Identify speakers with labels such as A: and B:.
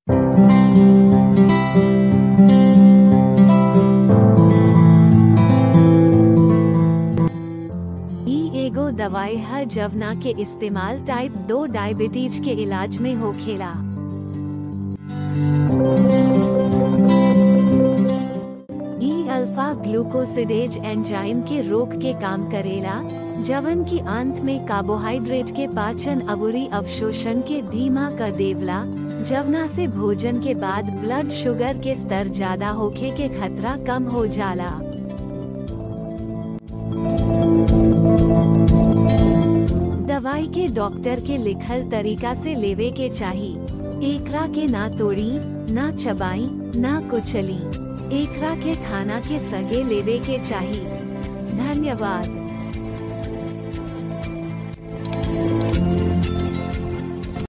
A: ई एगो दवाई है जवना के इस्तेमाल टाइप 2 डायबिटीज के इलाज में होखेला ई अल्फा ग्लूकोसिडेज एंजाइम के रोक के काम करेला जवन की अंत में कार्बोहाइड्रेट के पाचन अबुरी अवशोषण के धीमा कर देवला जवना से भोजन के बाद ब्लड शुगर के स्तर ज्यादा होखे के खतरा कम हो जाला दवाई के डॉक्टर के लिखल तरीका से लेवे के चाही एकरा के ना तोड़ी ना चबाई ना कुचली एकरा के खाना के सगे लेवे के चाही धन्यवाद